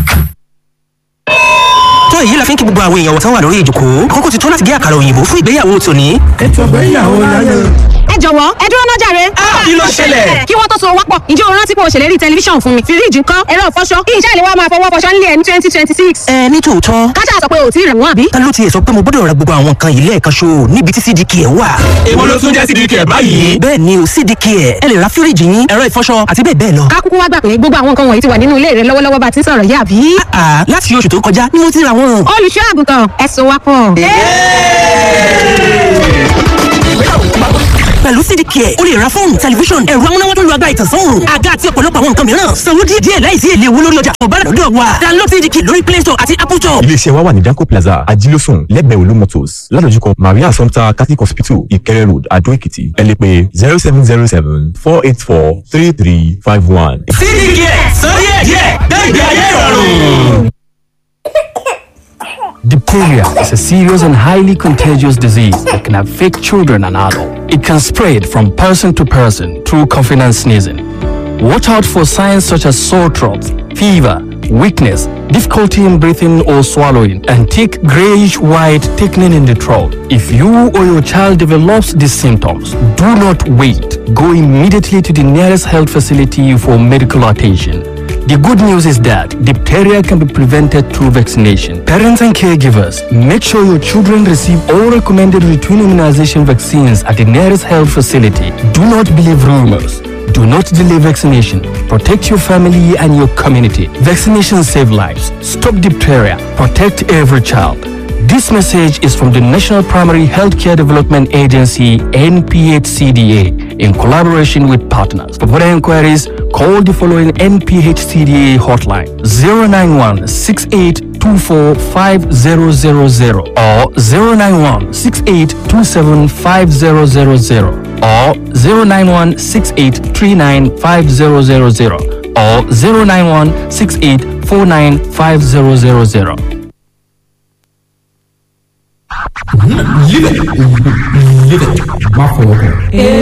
tó èyí la fi ń kí gbogbo àwọn èèyàn wọ̀tán wà lórí ìjòkó kókó ti tó láti gé àkàrà òyìnbó fún ìgbéyàwó tòní. ètò ìgbéyàwó láyé. ẹ jọ̀wọ́ ẹ dúró náà jàre. kí ló ṣẹlẹ̀. kí wọ́n tó so wápọ̀ ǹjẹ́ o rántí pé o ṣèlérí tẹlifíṣàn fún mi fíríjì ńkọ́ ẹ̀rọ ìfọṣọ kí iṣẹ́ ìléwọ́ máa fọwọ́ fọṣọ nílé ẹ̀ ní twenty twenty six. ẹ ní tòótọ́. kájà sọ pé o ti rẹ̀ wọ́n àbí. ta ló tiẹ̀ sọ pé mo gbọ́dọ̀ ra gbogbo àwọn nǹkan yìí lẹ́ẹ̀kan ṣo níbi tí cdk ẹ̀ wà. èwo ló tún jẹ́ cdk ẹ̀ báyìí. bẹ́ẹ̀ ni o cdk ẹ̀ ẹ lè ra fíríjì yín ẹ̀rọ ìfọṣọ àti bẹ́ẹ̀ bẹ́ẹ̀ lọ. ká kúkú wá gbà pé gbogbo àwọn nǹkan wọ̀nyí ti wà nínú ilé rẹ lọ́wọ́lọ́wọ́ bá ti sọ̀rọ̀ yá àbí. àà láti oṣù tó kọjá ni mo ti ra wọn. olùṣọ́ àgùntàn ẹ̀sùn wa pọ̀. pẹ̀lú pẹ̀lú cdk ẹ̀ o lè ra fóònù tẹlifíṣọ̀n ẹ̀rọ amúnáwá tó lu agbára ìtànsán òòrùn àga àti ọ̀pọ̀lọpọ̀ àwọn nǹkan mìíràn sanwó díẹ̀ díẹ̀ láìsí èlé owó lórí ọjà tó bá lọ́dọ̀ wa download cdk lórí play store àti apple store. iléeṣẹ́ wa wà ní danco plaza ajílósùn lẹ́gbẹ̀ẹ́ olú motors ládojúkọ maria assumpta catholic hospital ìkẹrẹ road adó èkìtì ẹ lè pè zero seven zero seven four eight four three three five one. cdk sọ díẹ̀ díẹ̀ gbẹ̀gbẹ̀ ayé ìrọ̀rùn. Diphtheria is a serious and highly contagious disease that can affect children and adults. It can spread from person to person through coughing and sneezing. Watch out for signs such as sore throat, fever, weakness, difficulty in breathing or swallowing, and thick grayish white thickening in the throat. If you or your child develops these symptoms, do not wait. Go immediately to the nearest health facility for medical attention. The good news is that diphtheria can be prevented through vaccination. Parents and caregivers, make sure your children receive all recommended routine immunization vaccines at the nearest health facility. Do not believe rumors. Do not delay vaccination. Protect your family and your community. Vaccinations save lives. Stop diphtheria. Protect every child. This message is from the National Primary Healthcare Development Agency, NPHCDA, in collaboration with partners. For further inquiries, call the following NPHCDA hotline 091 6824 5000 or 091 6827 5000 or 091 6839 5000 or 091 6849 5000. Live it. Live it. Má fọwọ́ kàn.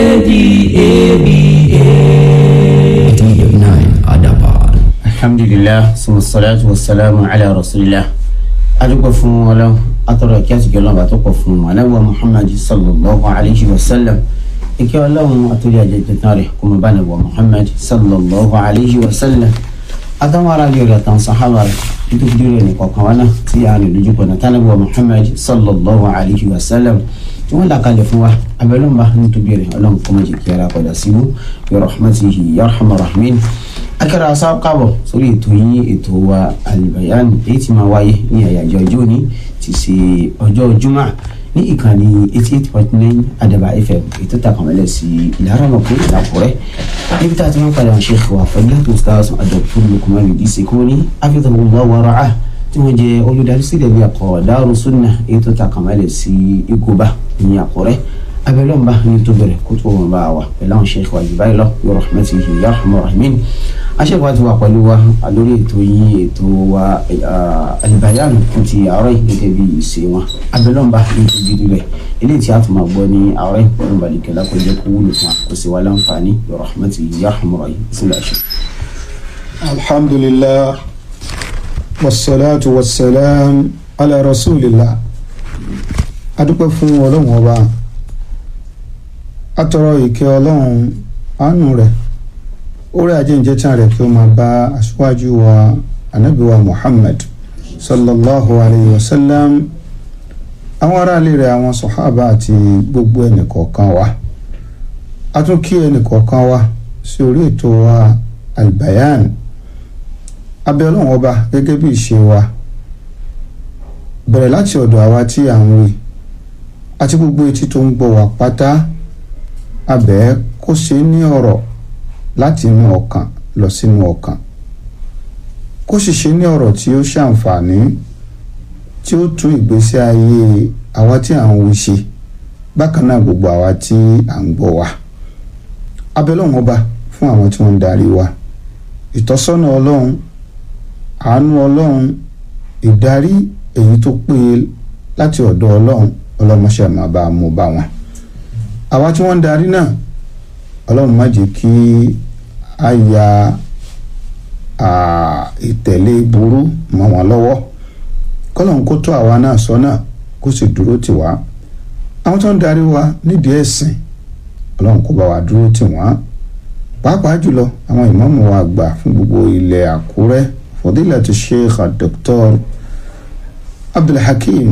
ADABA. Adaba. Alhamdulillah, summa salatu wa salamu ala rasulillah. Adúgbò fún ọlọ́run, atọ́rọ̀ kí àtìkẹ́ ọlọ́run bá tó pọ̀ fún wọn. Anábíwá Muhammad sallallahu alayhi wa sallam. Ìkẹ́ ọlọ́run àtúndì àjẹjẹ tán rẹ̀ kó mo bá nàbọ̀ Muhammad sallallahu alayhi wa sallam. Àtàwọn ará bí ọ̀rẹ́ àtàwọn sàhábà rẹ̀ nítorí dúró ní kọ̀ọ̀kan wá náà tí a rìn lójú pọ̀nà tánàbíwá Muhammad sallallahu alayhi wa sallam. Tí wọ́n là kalẹ̀ fún wa, abẹ́lọ́mba nítorí rẹ̀ ọlọ́run kọ́ mọ̀ jẹ́ kí ara padà síbú. Bi rahmatihi ya arhamar rahimin akẹ́rọ asá kábọ̀ sórí ètò yín ètò wa Al-Bayan èyí tí máa wáyé ní àyájọ́ ọjọ́ òní ti ṣe ọjọ́ jumá ní ìkànnì eighty eight point nine Adaba FM ètò tàkànmọ́lẹ̀ sí ìlàrọ̀mọ̀kú ìlàkùrẹ́ níbi tá a ti máa ń padà wọn Sheikh wa Fadilatu Ustaz Dr. Lukman Idris Ekoni hafidhahullah wa ra'ah tí wọ́n jẹ́ olùdarí sílẹ̀ bí akọ̀ Daaru Sunnah ètò tàkànmọ́lẹ̀ sí Igoba ní Àkúrẹ́ abẹ́lọ́mba ní tó bẹ̀rẹ̀ kó tó wọn bá wa pẹ̀lú àwọn sheikh wa jù báyìí lọ bí rahmatihi ya rahman rahimin aṣẹ́kọ̀ọ́ ti wà pẹ̀lú wa lórí ètò yìí ètò wa Al-Bayan fún ti àárọ̀ yìí gẹ́gẹ́ bí ìṣe wọn abẹ́lọ́mba ní tó jírí rẹ̀ eléyìí tí a tún máa gbọ́ ní àárọ̀ yìí pẹ̀lú balùkẹ́ lákòjẹ́ kó wúlò fún wa kó sì wá láǹfààní bí rahmatihi ya rahman rahim sílẹ̀ ṣe. alhamdulillah wassalatu wassalam ala rasulillah adúpẹ́ fún ọlọ́run ọba atọrọ ìkẹ́ ọlọ́run àánú rẹ̀ orí ajéǹjẹtàn rẹ̀ kí ó máa bá aṣíwájú wa anabiwa muhammad sallallahu alayhi wa sallam àwọn aráàlú rẹ̀ àwọn sọ̀hábà àti gbogbo ẹnìkọ̀ọ̀kan wa a tún kí ẹnìkọ̀ọ̀kan wa sí orí ètò wa albayan abẹ́ ọlọ́run ọba gẹ́gẹ́ bí ìṣe wa bẹ̀rẹ̀ láti ọ̀dọ̀ àwa tí à ń wí àti gbogbo etí tó ń gbọ́ wa pátá abẹ́ kó ṣe ní ọ̀rọ̀ láti inú ọkàn lọ sínú ọkàn kó sì ṣe ní ọ̀rọ̀ tí ó ṣàǹfààní tí ó tún ìgbésí ayé àwa tí à ń wí ṣe bákan náà gbogbo àwa tí à ń gbọ́ wa abẹ́ lọ́wọ́n ọba fún àwọn tí wọ́n ń darí wa ìtọ́sọ́nà ọlọ́run àánú ọlọ́run ìdarí èyí tó péye láti ọ̀dọ̀ ọlọ́run ọlọ́mọṣẹ́ máa bá a mú bá wọn àwa tí wọ́n ń darí náà ọlọ́run má jẹ́ kí a ya ìtẹ̀lé burú mọ́ wọn lọ́wọ́ kọ́lọ́run kó tó àwa náà sọ́nà kó sì dúró tì wá àwọn tó ń darí wa nídìí ẹ̀sìn ọlọ́run kó bá wa dúró tì wọ́n pàápàá jùlọ àwọn ìmáàmù wa gbà fún gbogbo ilẹ̀ àkúrẹ́ fadilatu sheikh dr abdulhakeem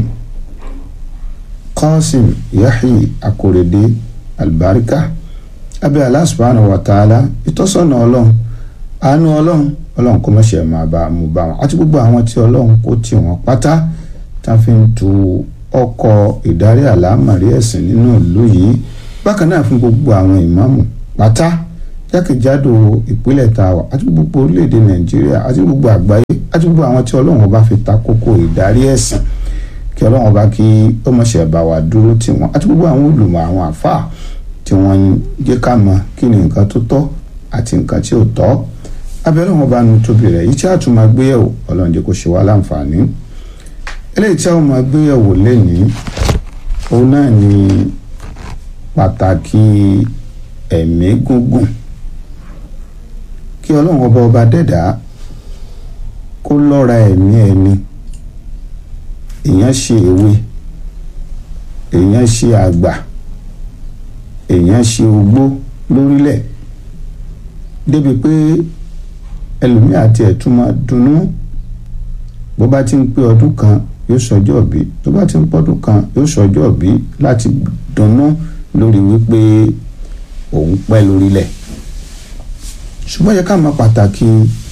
qasim yahi akorede albarika abẹ́ Allah subhanahu wa ta'ala ìtọ́sọ́nà ọlọ́run àánú ọlọ́run ọlọ́run kò mọ̀ṣẹ́ máa bá mú bá wọn àti gbogbo àwọn tí ọlọ́run kò tì wọ́n pátá tá a fi ń tu ọkọ̀ ìdarí àlámàrí ẹ̀sìn nínú ìlú yìí bákan náà fún gbogbo àwọn ìmáàmù pátá jákèjádò ìpínlẹ̀ tá a wà àti gbogbo orílẹ̀-èdè nàìjíríà àti gbogbo àgbáyé àti gbogbo àwọn tí ọlọ́run bá fi ta kókó ìdarí ẹ̀sìn kí ọlọ́run bá kí ó mọ̀ṣẹ́ bá wa dúró tì wọ́n àti gbogbo àwọn olùmọ̀ àwọn àfáà tí wọ́n ń jẹ́ ká mọ̀ kí ni nǹkan tó tọ́ àti nǹkan tí ò tọ́ abẹ́rẹ́ wọn bá nu tóbi rẹ̀ yìí tí a tún máa gbéyẹ̀wò ọlọ́run jẹ́ kó ṣe wá láǹfààní eléyìí tí a máa gbéyẹ̀wò lénìí òun náà ni pàtàkì ẹ̀mí gúngùn kí ọlọ́run ọba ọba dẹ́dà kó lọ́ra ẹ̀mí ẹni èèyàn ṣe èwe èèyàn ṣe àgbà èèyàn ṣe ogbó lórílẹ̀ débi pé ẹlòmíì àti ẹ̀tún máa dunnú bó bá ti ń pé ọdún kan yóò sọjọ́ bí tó bá ti ń pọ́dún kan yóò sọjọ́ bí láti dunnú lórí wípé òun pẹ́ lórílẹ̀ ṣùgbọ́n yẹ ká mọ pàtàkì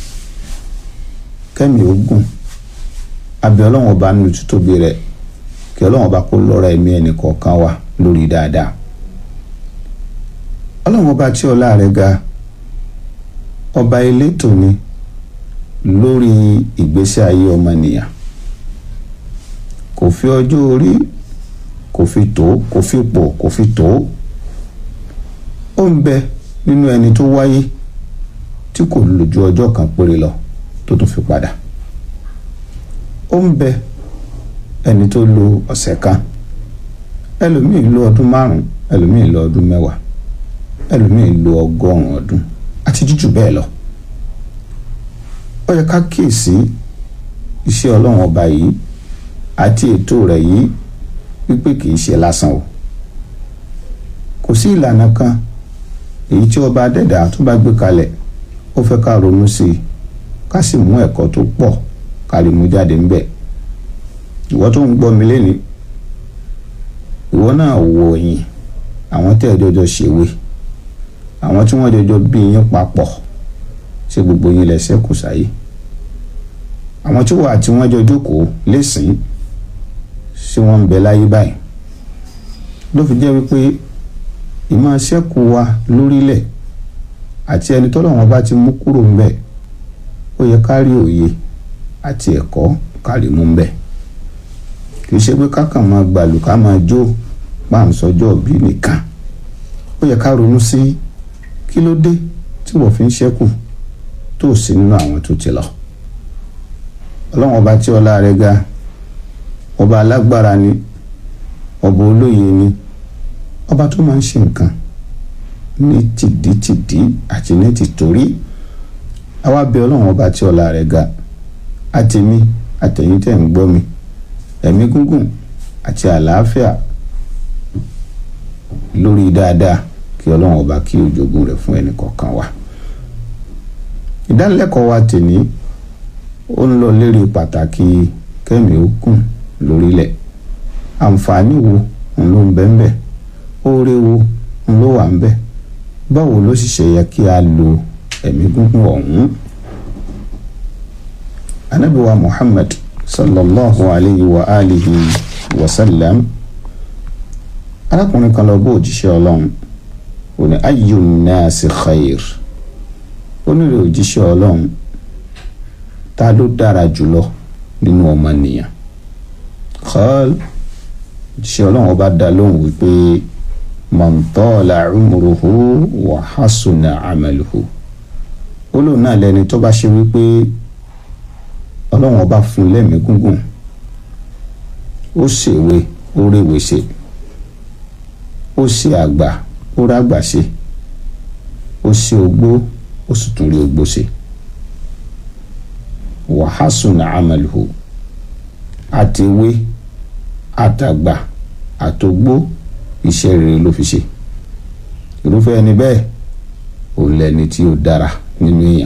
kẹ́mi ogun abẹ́ ọlọ́run ọba nínú títóbi rẹ̀ kí ọlọ́run ọba kó lọ́ra ẹ̀mí ẹnì kọ̀ọ̀kan wa lórí dáadáa ọlọ́run ọba tí ọlá rẹ̀ ga ọba elétò ni lórí ìgbésí ayé ọmọnìyàn kò fi ọjọ́ orí kò fi tó kò fi pò kò fi tó ó ń bẹ nínú ẹni tó wáyé tí kò lò ju ọjọ́ kan péré lọ tó tún fi padà ó ń bẹ ẹni tó lo ọ̀sẹ̀ kan ẹlòmíì lo ọdún márùn ẹlòmíì lo ọdún mẹ́wàá ẹlòmíì lo ọgọ́rùn ọdún àti jújù bẹ́ẹ̀ lọ ó yẹ ká kíyèsí iṣẹ́ ọlọ́run ọba yìí àti ètò rẹ̀ yìí wípé kì í ṣe lásán o kò sí ìlànà kan èyí tí ọba adẹ́dà tó bá gbé kalẹ̀ ó fẹ́ ká ronú sí i ká sì mú ẹ̀kọ́ tó pọ̀ ká lè mú jáde ńbẹ̀ ìwọ tó ń gbọ́ mi lénìí ìwọ náà wò yìn àwọn tẹ́ ẹ jọjọ ṣèwé àwọn tí wọ́n jọjọ bí yín papọ̀ ṣé gbogbo yín lẹ ṣẹ́kù sáyé àwọn tí wọ́n àti wọ́n jọ jókòó lẹ́sìn ṣé wọ́n ń bẹ láyé báyìí ló fi jẹ́ wípé ìmọ̀ ṣẹ́kù wa lórílẹ̀ àti ẹni tọ́lọ́wọ́n bá ti mú kúrò ńbẹ̀ ó yẹ ká rí òye àti ẹ̀kọ́ ká lè mú ńbẹ̀ kì í ṣe pé ká kàn máa gbàlù ká máa jó pàǹsọ́jọ́ bí nìkan ó yẹ ká ronú sí kí ló dé tí wọ́n fi ń ṣẹ́kù tó sí nínú àwọn tó ti lọ ọlọ́wọ́n ọba tí ọlá rẹ̀ ga ọba alágbára ni ọba olóye ni ọba tó máa ń ṣe nǹkan ní tìdítìdí àti ní tìtorí àwa bẹ ọlọ́run ọba tí ọlá rẹ̀ ga àtẹ̀mí àtẹ̀yìn tẹ̀ ń gbọ́ mi ẹ̀mí gúngùn àti àlàáfíà lórí dáadáa kí ọlọ́run ọba kí ó jogún rẹ̀ fún ẹnì kọ̀ọ̀kan wa ìdánilẹ́kọ̀ọ́ wa tèní ó ń lọ lérí pàtàkì kẹ́mi ó kùn lórílẹ̀ àǹfààní wo ń ló ń bẹ ń bẹ oore wo ń ló wà ń bẹ báwo ló sì ṣe yẹ kí a lo ẹ̀mí gúngún ọ̀hún. anabiwa muhammad sallallahu alayhi wa alihi wa sallam arákùnrin kan lọ bó òjíṣẹ́ ọlọ́run ó ní ayyu nnaasi khair ó nílò òjíṣẹ́ ọlọ́run ta ló dára jùlọ nínú ọmọnìyàn qal òjíṣẹ́ ọlọ́run ọba dá lóhùn wípé man tala umruhu wa hasuna amaluhu ó lóun náà lẹni tó bá ṣe wípé ọlọ́run ọba fún lẹ́mìí gúngùn ó ṣèwé ó réwé ṣe ó ṣe àgbà ó rágbà ṣe ó ṣe ogbó ó sì tún rí ogbó ṣe wa hasuna amaluhu àtiwé àtàgbà àtògbó iṣẹ́ rere ló fi ṣe irúfẹ́ ẹni bẹ́ẹ̀ ò lẹ́ni tí ó dára nínú èèyàn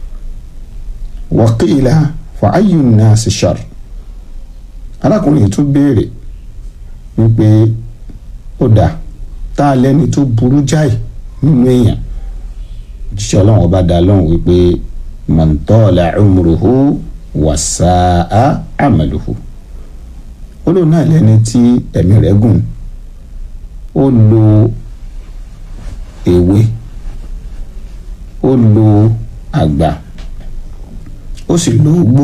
waqila fa ayyu nnasi shar arákùnrin tún béèrè wípé ó dáa tá a lẹ́ni tó burú jáì nínú èèyàn jíṣẹ́ ọlọ́run ọba dá lóhùn wípé man tala umruhu wa sa'a amaluhu ó lóun náà lẹ́ni tí ẹ̀mí rẹ̀ gùn ó lo ewé ó lo àgbà ó sì lo ogbó